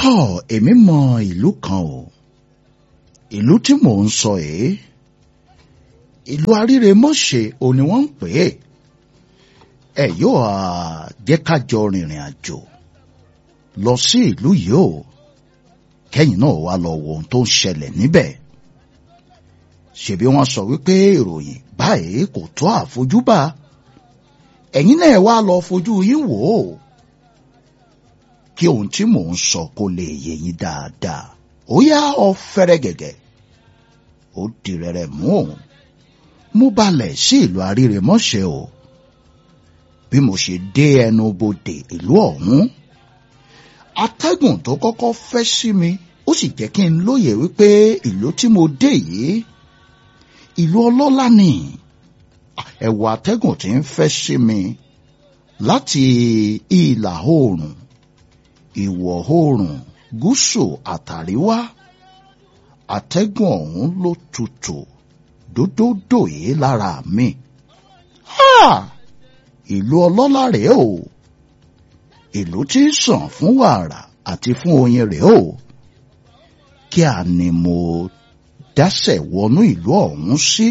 tọ́ èmi mọ ìlú kan o ìlú tí mò ń sọ èé ìlú aríremọ́ṣe ò ní wọ́n ń pè é ẹ yóò à jẹ́ ká jọ rìnrìn àjò lọ sí ìlú yìí o kẹ́yìn náà wá lọ wo ohun tó ń ṣẹlẹ̀ níbẹ̀ ṣebí wọ́n sọ wípé ìròyìn báyìí kò tó àfojúbà ẹ̀yin náà wá lọ fojú yín wò ó kí ohun tí mò ń sọ kó lè yé yín dáadáa ó yá ọ fẹ́rẹ́ gẹ̀gẹ̀ ó di rẹ̀rẹ̀ mú òun mú balẹ̀ sí ìlú aríremọ́ṣẹ́ o bí mo ṣe dé ẹnu bodè ìlú ọ̀hún atẹ́gùn tó kọ́kọ́ fẹ́ sí mi ó sì jẹ́ kí n lóye wípé ìlú tí mo dé yìí ìlú ọlọ́lá ni ẹ̀wọ̀ atẹ́gùn tí ń fẹ́ sí mi láti ìlà oòrùn ìwọ̀ oòrùn gúúsù àtàríwá atẹ́gùn ọ̀hún ló tutù dódódò yìí lára mi. ìlú ọlọ́lá rèé o ìlú tí ń sàn fún wàrà àti fún oyin rèé o kí a ní mo dásẹ̀ wọnú ìlú ọ̀hún sí.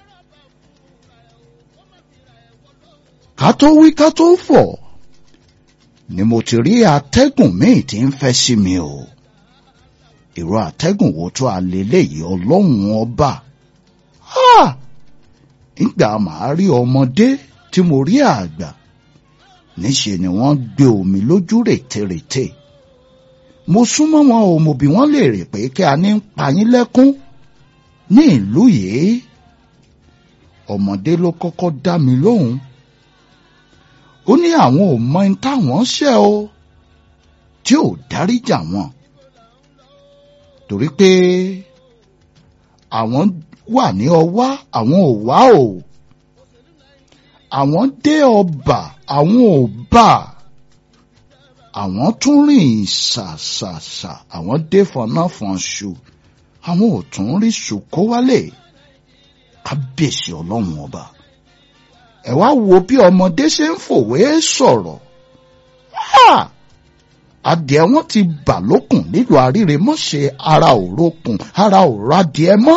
ká tó wí ká tó fọ̀ ni mo ti rí atẹ́gùn míì tí ń fẹ́ sí mi o ìró atẹ́gùn wo tó a lè léyìí ọlọ́run ọba nígbà màá rí ọmọdé tí mo rí àgbà níṣe ni wọ́n gbé omi lójú rètérètè mo súnmọ́ wọn o mo bi wọ́n léèrè pé kí a ní ń pa yín lẹ́kún ní ìlú yìí ọmọdé ló kọ́kọ́ dá mi lóhùn ó ní àwọn ò mọ ẹni táwọn ṣẹ̀ o tí ò dáríjà wọn torí pé àwọn wà ní ọwá àwọn ò wá o àwọn dé ọba àwọn ò bà àwọn tún rìn ṣàṣàṣà àwọn dé fọnáfọnṣu àwọn ò tún rí ṣùkó wálé kábíyèsí ọlọ́run ọba ẹ wá wo bí ọmọdé ṣe ń fòwe sọ̀rọ̀ adìẹ wọn ti bà lókùn nílùú àríremọ́ṣe ara òrokùn ara òrò adìẹ mọ́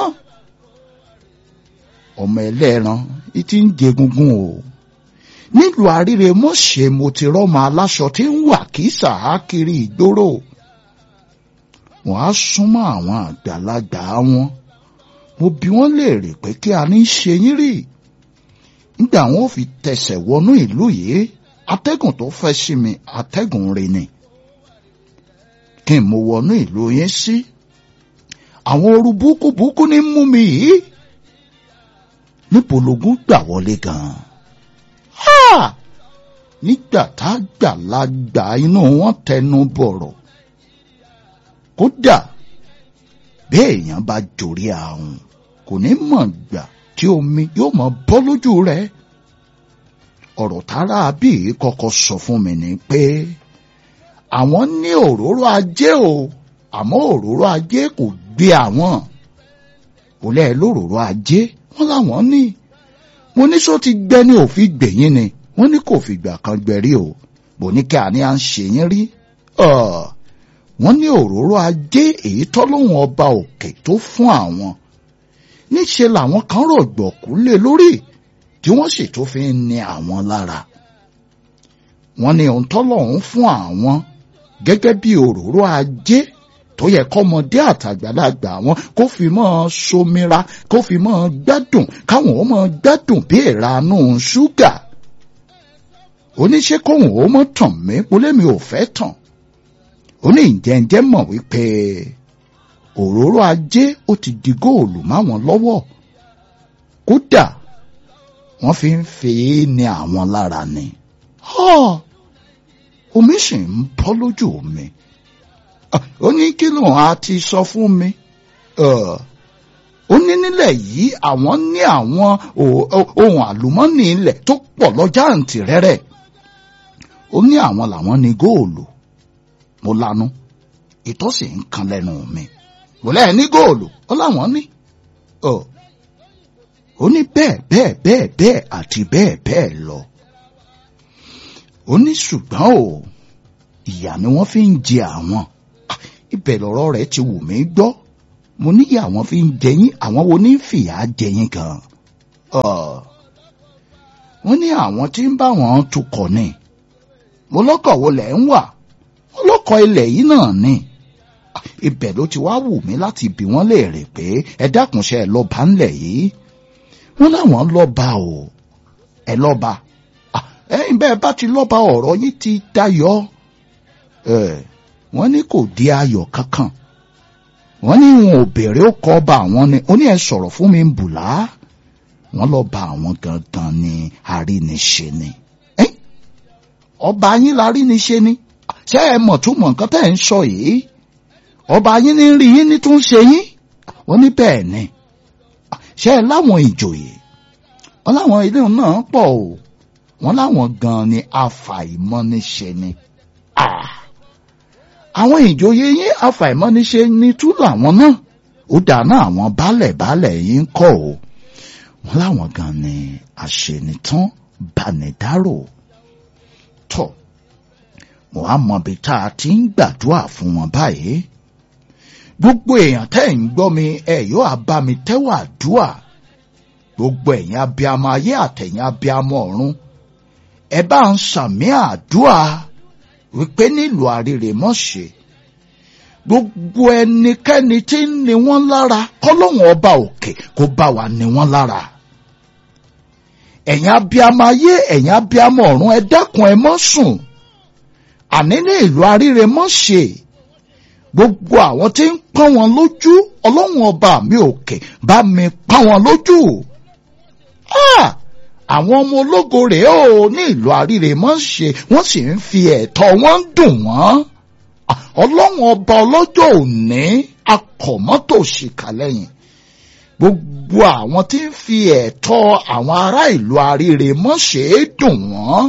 ọmọ ẹlẹ́ran ti ń jẹgungun o nílùú àríremọ́ṣe mo ti rọ́mọ aláṣọ tí ń wà kí sàákiri ìgboro wọ́n á súnmọ́ àwọn àgbàlagbà wọn mo bi wọ́n léèrè pé kí a ní ṣe yín rí nígbà wọn ò fi tẹsẹ̀ wọnú ìlú yìí atẹ́gùn tó fẹ́ sí mi atẹ́gùn rẹ̀ ni kí n mo wọnú ìlú yẹn sí àwọn ooru búkúbúkú ní mú mi yìí níbo lógún gbà wọlé gan-an nígbà tá a gbàlagbà inú wọn tẹnu bọ̀rọ̀ kódà bí èèyàn bá jòrí àrùn kò ní mọ̀ gbà tí omi yóò mọ bọ́ lójú rẹ̀ ọ̀rọ̀ tára bí kọ́kọ́ sọ fún mi ni pé àwọn ní òróró ajé o àmọ́ òróró ajé kò gbé àwọn kò lẹ́ẹ̀ lóróró ajé wọ́n láwọn ní mo ní sọ ti gbẹ ní òfin gbẹ̀yìn ni wọ́n ní kò fìgbà kan gbẹ̀rí o bò ní kí àní à ń ṣe yín rí wọ́n ní òróró ajé èyí tọ́lọ́hún ọba òkè tó fún àwọn níṣe làwọn kan rọ̀gbọ̀kú lé lórí tí wọ́n sì tó fi ń ní àwọn lára wọ́n ní ohun tọ́lọ́hún fún àwọn gẹ́gẹ́ bí òróró ajé tó yẹ kọ́mọdé àtàgbàlagbà wọn kó fi mọ́ somira kó fi mọ́ gbádùn káwọn ó mọ́ gbádùn bí ìranú ṣúgà oníṣẹ́ kóhùn ó mọ́ tàn mí polémi ò fẹ́ tàn oní ìjẹ́njẹ́ mọ̀ wípé òróró ajé ó ti di góòlù máwọn lọ́wọ́ kódà wọ́n fi ń fi ní àwọn lára ni omi sì ń bọ́ lójú mi ó ní kí lóun á ti sọ fún mi ó ní nílẹ̀ yìí àwọn ní àwọn ohun àlùmọ́nì ilẹ̀ tó pọ̀ lọ́jà àǹtí rẹ́rẹ́ ó ní àwọn làwọn ní góòlù mo lanu ìtọ́ sì ń kan lẹ́nu mi kò lẹ́ẹ̀ ní góòlù ó láwọn ní ó ní bẹ́ẹ̀ bẹ́ẹ̀ bẹ́ẹ̀ bẹ́ẹ̀ àti bẹ́ẹ̀ bẹ́ẹ̀ lọ ó ní ṣùgbọ́n o ìyà ni wọ́n fi ń jẹ àwọn ibẹ̀ lọ̀rọ̀ rẹ̀ ti wù mí gbọ́ mo níyà àwọn fi ń jẹyìn àwọn wo ní fìyà jẹyìn gan wọ́n ní àwọn tí ń bá wọn tukọ̀ ni mo lọ́kọ̀ wo lẹ̀ ń wà wọ́n lọ́kọ̀ ilẹ̀ yìí náà ni ibẹ̀ ló ti wá wù mí láti bi wọ́n léèrè pé ẹ dákunṣẹ́ ẹ lọ́ba ńlẹ̀ yìí wọ́n láwọn lọ́ba o ẹ lọ́ba ẹ̀yin bẹ́ẹ̀ bá ti lọ́ba ọ̀rọ̀ yìí ti dayọ̀ wọ́n ní kò di ayọ̀ kankan wọ́n ní wọn ò béèrè ó kọ́ ọba àwọn ni ó ní ẹ sọ̀rọ̀ fún mi ń bùlá wọ́n lọ bá àwọn gangan ní aríniṣe ni ọba yín laríniṣe ni ṣé ẹ mọ̀ tún mọ̀ nǹkan tẹ́ ẹ̀ ń sọ yìí ọba yín ní rí yín ní tún ṣe yín wọ́n ní bẹ́ẹ̀ ni ṣé ẹ láwọn ìjòyè wọ́n láwọn ilé náà pọ̀ o wọ́n láwọn gan ni afàìmọ́niṣe ni àwọn ìjòyè yín afàìmọ́niṣe ni túlù àwọn náà ó dáná àwọn baálẹ̀ baálẹ̀ yín kọ́ o wọ́n láwọn gan ni àṣenitán banidáró tọ̀ mo á mọ ibi tá a ti ń gbàdúrà fún wọn báyìí gbogbo èèyàn tẹ́ ń gbọ́ mi ẹ yóò á bá mi tẹ́wọ̀ àdúà gbogbo ẹ̀yin abiyamọ ayé àtẹ̀yin abiyamọ ọ̀run ẹ bá ń sàmì àdúà wípé nílùú àrèrè mọ̀ṣẹ́ gbogbo ẹnikẹ́ni tí ń ni wọ́n lára kọ́lọ́hún ọba òkè kó bá wa ni wọ́n lára ẹ̀yin abiyamọ ayé ẹ̀yin abiyamọ ọ̀run ẹ dákun ẹ mọ́ sùn àní ní ìlú àrèrè mọ̀ṣẹ́ gbogbo àwọn tí ń pọ́n wọn lójú ọlọ́run ọba mi òkè bá mi pọ́n wọn lójú àwọn ọmọ ológo rèé o ní ìlú àríre mọ́ ṣe wọ́n sì ń fi ẹ̀tọ́ wọn dùn wọ́n ọlọ́run ọba ọlọ́jọ́ òní akọ̀mọ́tò ṣìkà lẹ́yìn gbogbo àwọn tí ń fi ẹ̀tọ́ àwọn ará ìlú àríre mọ́ ṣe é dùn wọ́n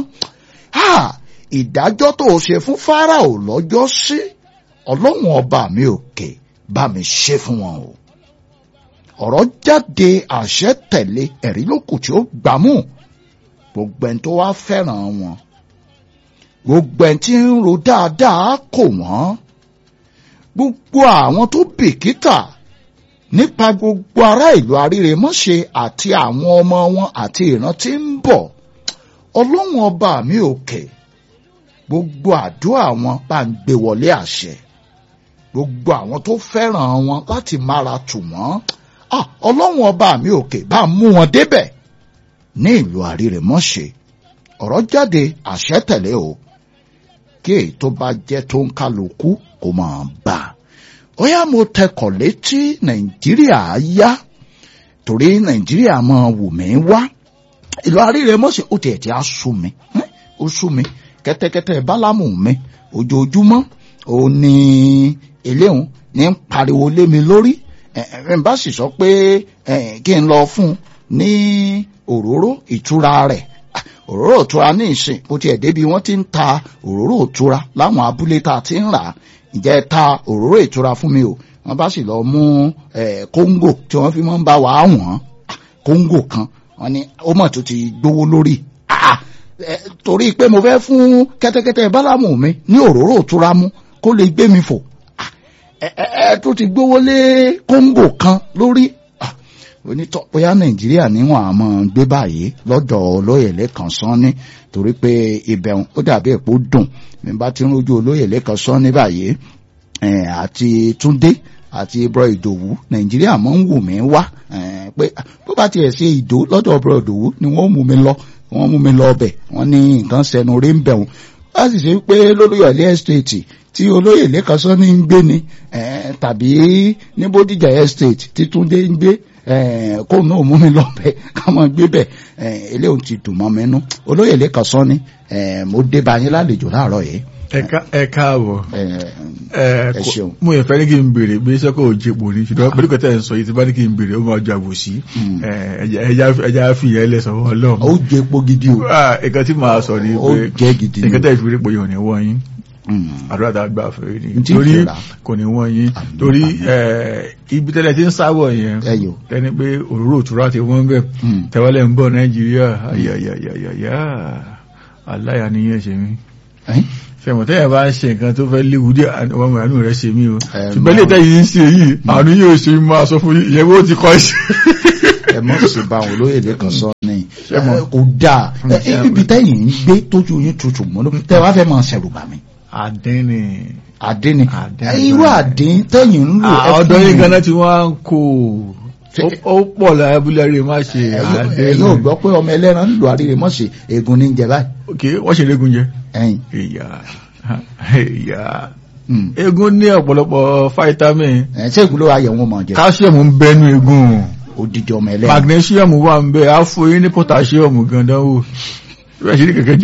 ìdájọ́ tó ṣe fún Fáráò lọ́jọ́ sí ọlọ́run ọba mi òkè bá mi ṣe fún wọn o ọ̀rọ̀ jáde àṣẹ tẹ̀lé ẹ̀rí lókù tí ó gbámú gbogbo ẹni tó wá fẹ́ràn wọn gbogbo ẹni tí ń ro dáadáa kò wọ́n gbogbo àwọn tó bìkítà nípa gbogbo ará ìlú àríremọ́ṣe àti àwọn ọmọ wọn àti ìran tí ń bọ̀ ọlọ́run ọba mi òkè gbogbo àdúrà wọn bá ń gbé wọlé àṣẹ gbogbo àwọn tó fẹ́ràn wọn láti mára tù wọ́n ọlọ́run ọba mi òkè bá mú wọn débẹ̀ ní ìlú àríremọ́ṣe ọ̀rọ̀ jáde àṣẹ tẹ̀lé o kí èyí tó bá jẹ́ tó ń kálukú kó máa bá a ó yá mo tẹkọ̀ létí nàìjíríà yá torí nàìjíríà máa wù mí wá ìlú àríremọ́ṣe ó tiẹ̀ tí a sú mi ó sú mi kẹ́tẹ́kẹ́tẹ́ bálámù mi ojoojúmọ́ ó ní eléhùn ní ń pariwo lé mi lórí ẹ̀ bá sì sọ pé kí n lọ fún un ní òróró ìtura rẹ̀ òróró ìtura ní ìsìn bó tiẹ̀ débi wọ́n ti ń ta òróró ìtura láwọn abúlé tá a ti ń rà ǹjẹ́ ta òróró ìtura fún mi o wọ́n bá sì lọ mú kóńgò tí wọ́n fi máa ń bá wa wọ̀n kóńgò kan wọ́n ní ó mọ̀ tó ti gbówó lórí torí pé mo fẹ́ fún kẹ́tẹ́kẹ́tẹ́ bálámù mi ní òróró ìtura mú kó lè gbé mi fò ẹ tó ti gbówó lé kóńgò kan lórí onítọ̀ bóyá nàìjíríà níwọ̀n àmọ́ gbé báyìí lọ́dọ̀ olóyè lẹ́kàn sanni torí pé ibẹ̀ ó dàbí èpo dùn mi bá ti ń rojú olóyè lẹ́kàn sanni báyìí àti túndé àti ibro ìdòwú nàìjíríà mọ̀ ń wù mí wá pé bó bá tiẹ̀ ṣe ìdó lọ́dọ̀ ibro ìdòwú ni wọ́n mú mi lọ wọ́n mú mi lọ ọbẹ̀ wọ́n ní nǹkan sẹnu rí ń bẹ̀ wọ́n wọ́n sì ṣe pé lólóyè estate tí olóyè lẹ́kàn sanni ń gbé ni tàbí ní bódìjà estate tí túndé ń gbé kó náà mú mi lọ́bẹ̀ ká máa gbé bẹ̀ eléyìí ti dùn mọ́ mi nú olóyè lẹ́kàn sọ ni mo dé bá yín lálejò láàárọ̀ yìí. ẹ káàbọ̀ ẹ ṣeun. mo yẹ fẹ́ ní kí n béèrè bí iṣẹ́ kò jẹ́ pò ní ṣùgbọ́n pẹ̀lú kẹtẹ́ ń sọ yìí tí bá ní kí n béèrè ó máa jago sí ẹja fi ìyẹn lẹ́sọ̀ wọ́n lọ́mọ. ó jẹ epo gidi o. nǹkan tí màá sọ ni ó jẹ gidi nǹkan tẹ́ ìfìrí pò yìí ò ní wọ́n yín àdúrà tá a gbà fẹ́ ni torí kò ní wọ́n yín torí ibi tẹ́lẹ̀ tí ń sáwọ̀ yẹn ẹni pé òróró òtúrá ti wọ́n bẹ̀ tẹ́wọ́lẹ̀ ń bọ̀ nàìjíríà ayayayaya aláya nìyẹn ṣe mí. fẹ̀mọ̀ tẹ́yà bá ń ṣe nǹkan tó fẹ́ léwu dé àwọn àánú rẹ̀ ṣe mí o ṣùgbọ́n lè tẹ́yìn ń ṣe yìí àánú yóò ṣe máa sọ fún ìyẹ̀wò ti kọ́ ṣe. ẹ mọ̀ sí bá àwọn olóyèdè kan sọ ní kò dáa ibi tẹ́yìn ń gbé tójú yín tutù mọ́ ló tẹ́ wá fẹ́ máa ṣẹ̀rù bà mí. àdín ni. àdín ni irú àdín tẹ́yìn ń lò. ọ̀dọ́ yín ganan tí wọ́n ń kó ó pọ̀ lábúlé rẹ̀ má ṣe àdín. ẹ̀yin ò gbọ́ pé ọmọ ẹlẹ́ran ń lo àríre mọ́ ṣe egun ní jẹ báyìí. ok wọ́n ṣe léegun jẹ. ẹyin. ìyá ìyá egun ní ọ̀pọ̀lọpọ̀ fáítámì. ẹ̀ ṣé egun ló wá yẹ wọn mọ̀ jẹ. calcium ń bẹnu egun odidi ọmọ ẹlẹ́ran. magnesium wà ń bẹ á fún yín ní potassium gan-an dánwò. ìbáṣe ní kẹ̀kẹ́